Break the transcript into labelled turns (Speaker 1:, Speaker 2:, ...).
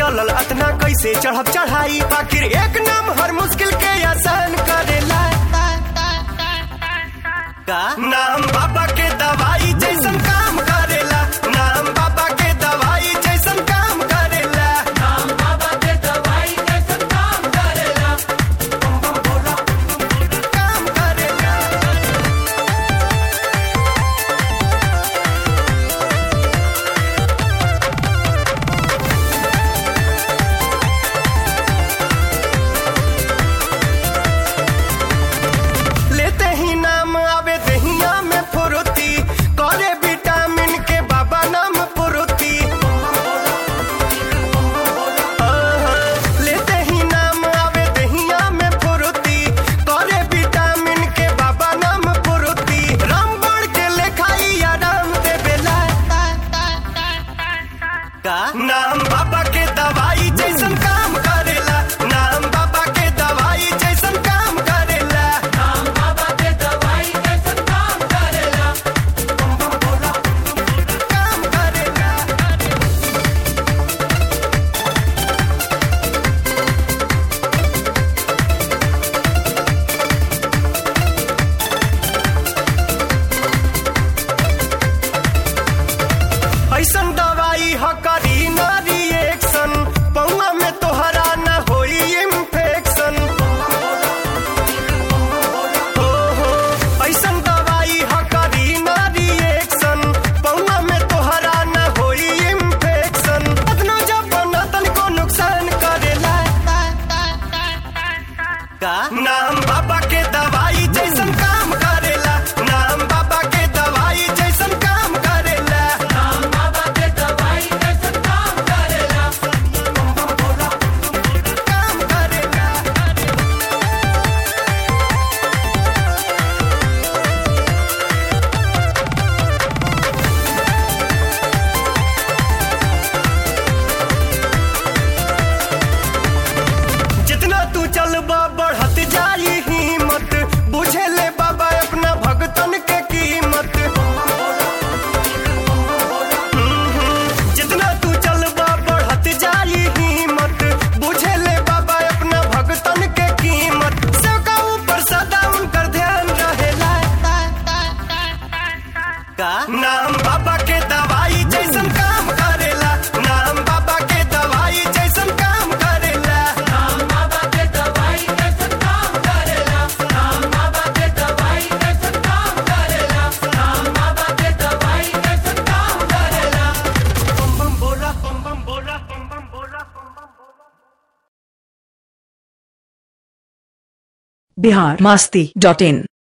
Speaker 1: चलल अतना कैसे चढ़ब चढ़ाई आखिर एक नाम हर मुश्किल के आसान करेला का नाम बाबा के दवाई जैसन काम करेला नाम बाबा के दवाई जैसन काम करेला नाम बाबा के दवाई जैसन काम करेला बम बम बोला काम करेला लेते ही नाम आवे दहिया में फुरुती करे विटामिन के बाबा नाम फुरुती लेते ही नाम आवे दहिया में फुरुती करे विटामिन के बाबा नाम फुरुती रामबण के लेखाई आराम देवेला का नाम बाबा के दवाई जैसन काम करेला नाम बाबा के दवाई जैसन काम करेला नाम बाबा के दवाई जैसन काम करेला बम बम बोला काम करेला ऐसन दवाई ह करी ना रिएक्शन पौआ में तोहरा न होई इन्फेक्शन हो हो ऐसन दवाई ह करी ना रिएक्शन पौआ में तोहरा न होई इन्फेक्शन अदनो जब बना तनिको नुकसान करेला का नाम बाबा के दवाई जैसन काम करेला नाम बाबा के दवाई जैसन काम करेला नाम बाबा के दवाई जैसन काम करेला बम बम बोला काम करेला जितना तू चलबा बढ़त जाई हिम्मत बुझे ले बाबा अपना भगतन के कीमत हम्म, जितना तू चलबा बढ़त जाई हिम्मत बुझे ले बाबा अपना भगतन के कीमत सबका ऊपर सदा उनकर ध्यान रहेला का नाम बाबा के दवाई जैसन काम करेला नाम बाबा के दवाई जैसन काम करेला नाम बाबा के दवाई जैसन काम करेला नाम बाबा के दवाई जैसन काम करेला नाम बाबा के दवाई जैसन काम करेला बम बम बोला बम बम बोला बम बम बोला बम बम बोला
Speaker 2: बिहार मास्ती डॉट इन